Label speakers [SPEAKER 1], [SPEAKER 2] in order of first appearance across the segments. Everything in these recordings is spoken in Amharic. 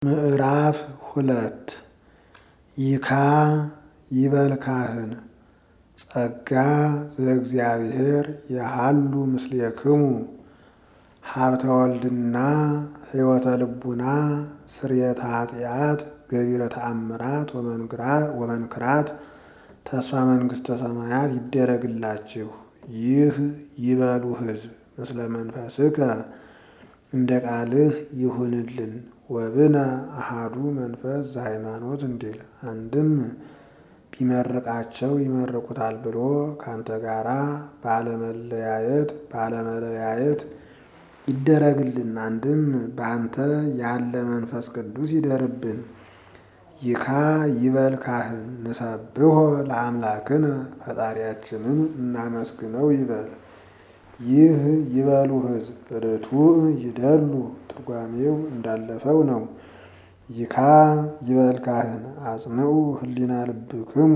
[SPEAKER 1] ምዕራፍ ሁለት ይካ ይበል ካህን ጸጋ ዘእግዚአብሔር የሃሉ ምስሌክሙ ሀብተ ወልድና ሕይወተ ልቡና ስርየተ ኃጢአት ገቢረ ተአምራት ወመንክራት ተስፋ መንግሥተ ሰማያት ይደረግላችሁ። ይህ ይበሉ ሕዝብ ምስለ መንፈስከ እንደ ቃልህ ይሁንልን። ወብነ አሃዱ መንፈስ ዘሃይማኖት እንዲል አንድም ቢመርቃቸው ይመርቁታል ብሎ ካንተ ጋራ ባለመለያየት ባለመለያየት ይደረግልን። አንድም በአንተ ያለ መንፈስ ቅዱስ ይደርብን። ይካ ይበል ካህን ንሰብሖ ለአምላክነ ፈጣሪያችንን እናመስግነው ይበል። ይህ ይበሉ ሕዝብ ርቱዕ ይደሉ ትርጓሜው እንዳለፈው ነው። ይካ ይበል ካህን አጽንዑ ህሊና ልብክሙ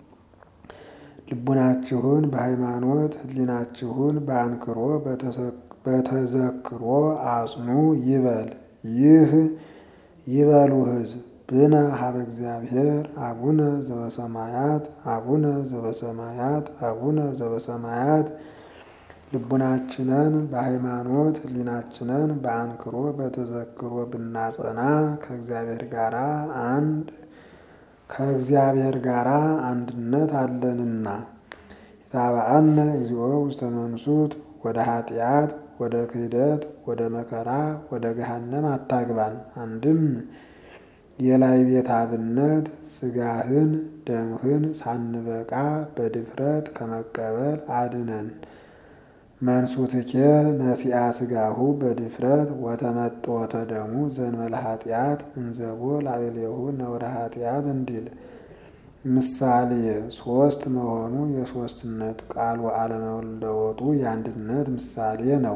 [SPEAKER 1] ልቡናችሁን በሃይማኖት ህሊናችሁን በአንክሮ በተዘክሮ አጽኑ ይበል። ይህ ይበሉ ሕዝብ ብነ ሀበ እግዚአብሔር አቡነ ዘበሰማያት አቡነ ዘበሰማያት አቡነ ዘበሰማያት ልቡናችንን በሃይማኖት ህሊናችንን በአንክሮ በተዘክሮ ብናጸና ከእግዚአብሔር ጋር አንድ ከእግዚአብሔር ጋር አንድነት አለንና። የታበአነ እግዚኦ ውስተ መንሱት ወደ ኃጢአት ወደ ክህደት ወደ መከራ ወደ ገሃነም አታግባን። አንድም የላይ ቤት አብነት ስጋህን ደምህን ሳንበቃ በድፍረት ከመቀበል አድነን። መንሱትኬ ነሲአ ስጋሁ በድፍረት ወተመጥወተ ደሙ ዘንበለ ኃጢአት እንዘቦ ላዕሌሁ ነውረ ኃጢአት እንዲል ምሳሌ ሶስት መሆኑ የሶስትነት ቃሉ አለመለወጡ የአንድነት ምሳሌ ነው።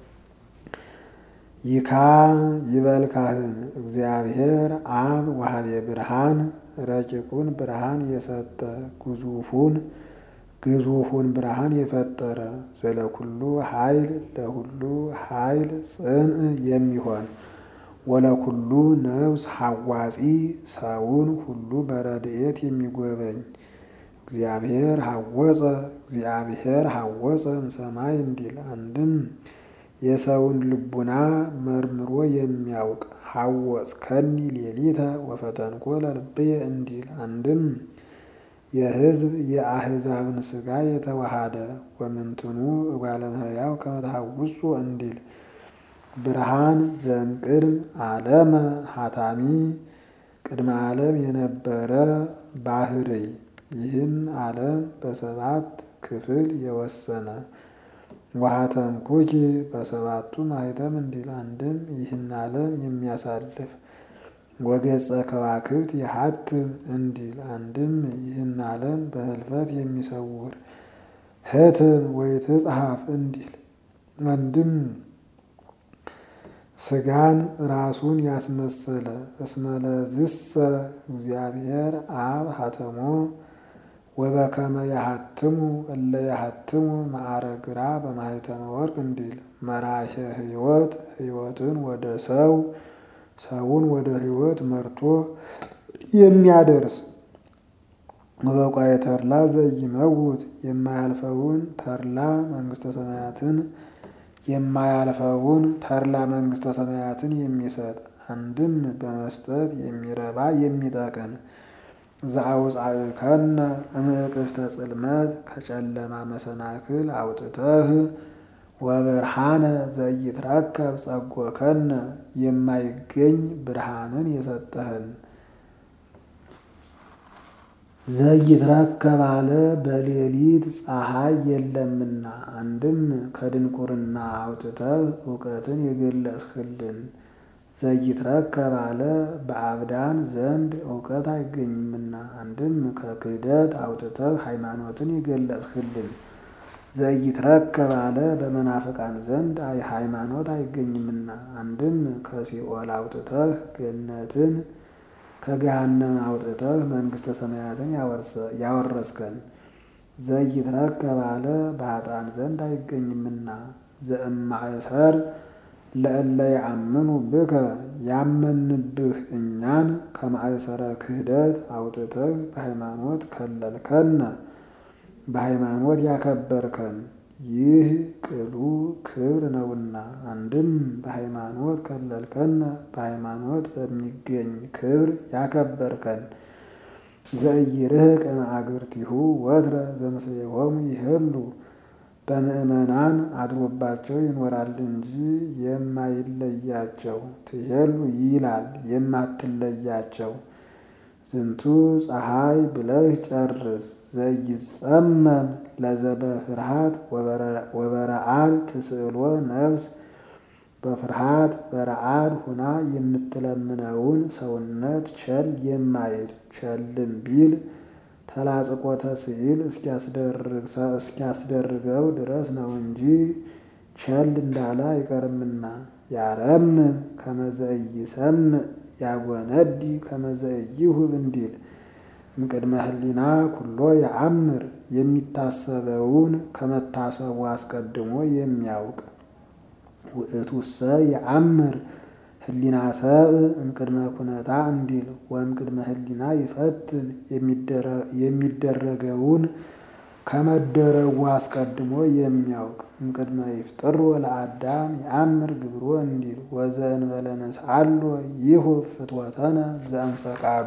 [SPEAKER 1] ይካ ይበል ካህን እግዚአብሔር አብ ወሀቤ ብርሃን ረቂቁን ብርሃን የሰጠ ግዙፉን ግዙፉን ብርሃን የፈጠረ ዘለኩሉ ኃይል ለሁሉ ኃይል ጽንዕ የሚሆን ወለኩሉ ነፍስ ሐዋጺ ሰውን ሁሉ በረድኤት የሚጎበኝ እግዚአብሔር ሐወፀ እግዚአብሔር ሐወፀ እምሰማይ እንዲል አንድም የሰውን ልቡና መርምሮ የሚያውቅ ሐወፅ ከኒ ሌሊተ ወፈተንኮ ለልብየ እንዲል አንድም የሕዝብ የአሕዛብን ሥጋ የተዋሃደ ወምንትኑ እጓለ እመሕያው ከመ ተሐውፆ እንዲል ብርሃን ዘእምቅድም ዓለመ ሀታሚ ቅድመ ዓለም የነበረ ባህርይ ይህን ዓለም በሰባት ክፍል የወሰነ ወሀተምኩኪ በሰባቱ ማኅተም እንዲል አንድም ይህን ዓለም የሚያሳልፍ ወገጸ ከዋክብት የሀትም እንዲል አንድም ይህን ዓለም በህልፈት የሚሰውር ህትም ወይትጽሐፍ እንዲል አንድም ስጋን ራሱን ያስመሰለ እስመለዝሰ እግዚአብሔር አብ ሀተሞ ወበከመ ያሀትሙ እለ ያሀትሙ ማዕረግራ በማኅተመ ወርቅ እንዲል መራሄ ሕይወት ሕይወትን ወደ ሰው ሰውን ወደ ሕይወት መርቶ የሚያደርስ ወበቋየ ተድላ ዘይመውት የማያልፈውን ተድላ መንግሥተ ሰማያትን የማያልፈውን ተድላ መንግሥተ ሰማያትን የሚሰጥ አንድም በመስጠት የሚረባ የሚጠቅም ዘአውፃእከነ እምእቅፍተ ጽልመት ከጨለማ መሰናክል አውጥተህ ወብርሃነ ዘይትረከብ ጸጎከነ የማይገኝ ብርሃንን የሰጠህን ዘይትረከብ አለ በሌሊት ፀሐይ የለምና። አንድም ከድንቁርና አውጥተህ እውቀትን የገለጽህልን ዘይትረከብ አለ በአብዳን ዘንድ እውቀት አይገኝምና። አንድም ከክህደት አውጥተህ ሃይማኖትን የገለጽህልን ዘይትረከብ አለ በመናፍቃን ዘንድ ሃይማኖት አይገኝምና። አንድም ከሲኦል አውጥተህ ገነትን ከገሃነም አውጥተህ መንግሥተ ሰማያትን ያወረስከን ዘይትረከብ አለ በኃጥአን ዘንድ አይገኝምና። ዘእማእሰር ለእለ ያአምኑ ብከ ያመንብህ እኛን ከማእሰረ ክህደት አውጥተህ በሃይማኖት ከለልከነ በሃይማኖት ያከበርከን ይህ ቅሉ ክብር ነውና። አንድም በሃይማኖት ከለልከነ በሃይማኖት በሚገኝ ክብር ያከበርከን ዘኢይርህቅ እምአግብርቲሁ ወትረ ዘምስሌሆሙ ይሄሉ በምእመናን አድሮባቸው ይኖራል እንጂ የማይለያቸው ትሄሉ ይላል የማትለያቸው። ዝንቱ ፀሐይ ብለህ ጨርስ ዘይጸመም ለዘበፍርሃት ወበረአድ ትስእሎ ነፍስ በፍርሃት በረአድ ሁና የምትለምነውን ሰውነት ቸል የማይል ቸልም ቢል ተላጽቆተ ስዕል እስኪያስደርገው ድረስ ነው እንጂ ቸል እንዳለ አይቀርምና። ያረምም ከመዘኢይሰምዕ ያጎነዲ ከመዘኢይሁብ እንዲል እምቅድመ ህሊና ኩሎ የአምር የሚታሰበውን ከመታሰቡ አስቀድሞ የሚያውቅ ውእቱሰ የአምር ህሊና ሰብእ እምቅድመ ኩነታ እንዲል ወእምቅድመ ህሊና ይፈትን የሚደረገውን ከመደረጉ አስቀድሞ የሚያውቅ እምቅድመ ይፍጥሮ ለአዳም የአምር ግብሮ እንዲል ወዘእንበለ ነስአሎ ይሁብ ፍትወተነ ዘእንፈቃዱ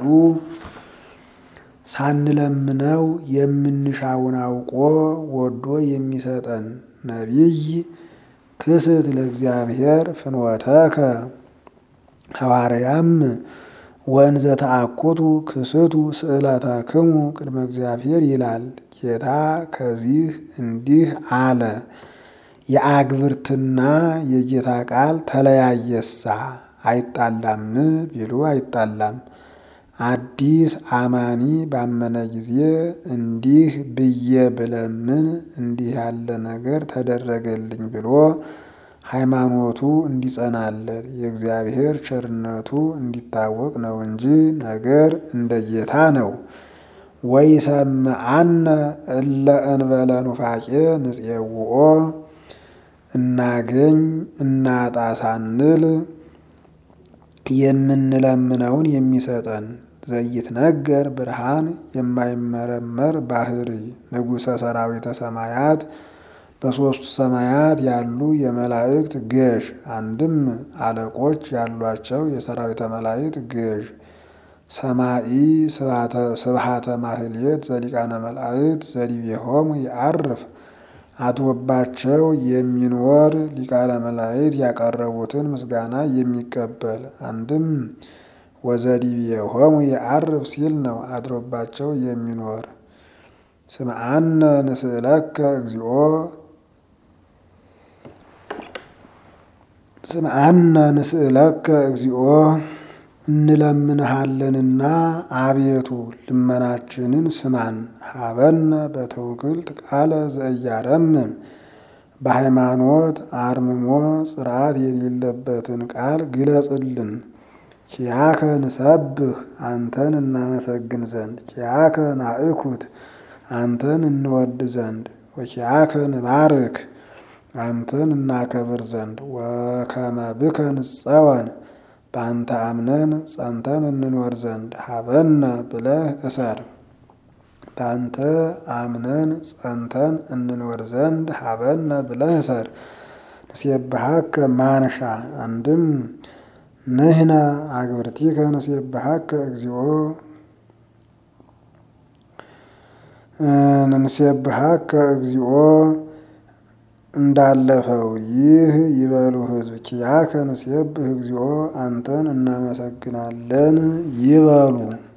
[SPEAKER 1] ሳንለምነው የምንሻውን አውቆ ወዶ የሚሰጠን ነቢይ ክስት ለእግዚአብሔር ፍኖተከ ሐዋርያም ወእንዘ ተአኩቱ ክስቱ ስእለተክሙ ቅድመ እግዚአብሔር ይላል። ጌታ ከዚህ እንዲህ አለ። የአግብርትና የጌታ ቃል ተለያየሳ አይጣላም ቢሉ አይጣላም። አዲስ አማኒ ባመነ ጊዜ እንዲህ ብዬ ብለምን እንዲህ ያለ ነገር ተደረገልኝ ብሎ ሃይማኖቱ እንዲጸናለት የእግዚአብሔር ቸርነቱ እንዲታወቅ ነው እንጂ ነገር እንደ ጌታ ነው። ወይሰምዐነ እለ እንበለ ኑፋቄ ንፄውኦ እናገኝ እናጣ ሳንል የምንለምነውን የሚሰጠን ዘይትነገር ብርሃን የማይመረመር ባህሪ ንጉሠ ሰራዊተ ሰማያት በሦስቱ ሰማያት ያሉ የመላእክት ገዥ አንድም አለቆች ያሏቸው የሰራዊተ መላእክት ገዥ ሰማኢ ስብሃተ ማህሌት ዘሊቃነ መላእክት ዘዲቤሆሙ ይዐርፍ አድሮባቸው የሚኖር ሊቃነ መላእክት ያቀረቡትን ምስጋና የሚቀበል አንድም ወዘዲቤሆሙ ይዐርፍ ሲል ነው። አድሮባቸው የሚኖር ስምዐነ ንስእለከ እግዚኦ ስምዐነ ንስእለከ እግዚኦ እንለምንሃለንና አቤቱ ልመናችንን ስማን። ሀበነ በትውክልት ቃለ ዘእያረምም በሃይማኖት አርምሞ ጽርዓት የሌለበትን ቃል ግለጽልን። ኪያከ ንሰብህ አንተን እናመሰግን ዘንድ ኪያከ ናእኩት አንተን እንወድ ዘንድ ወኪያከ ንባርክ አንተን እናከብር ዘንድ ወከመ ብከ ንጸወን በአንተ አምነን ጸንተን እንኖር ዘንድ ሀበነ ብለህ እሰር። በአንተ አምነን ጸንተን እንኖር ዘንድ ሀበነ ብለህ እሰር። ንሴብሐከ ማንሻ አንድም ንሕነ አግብርቲከ ንሴብሐከ እግዚኦ ንሴብሐከ እግዚኦ እንዳለፈው ይህ ይበሉ ሕዝብ ኪያከ ንሴብህ እግዚኦ አንተን እናመሰግናለን ይበሉ።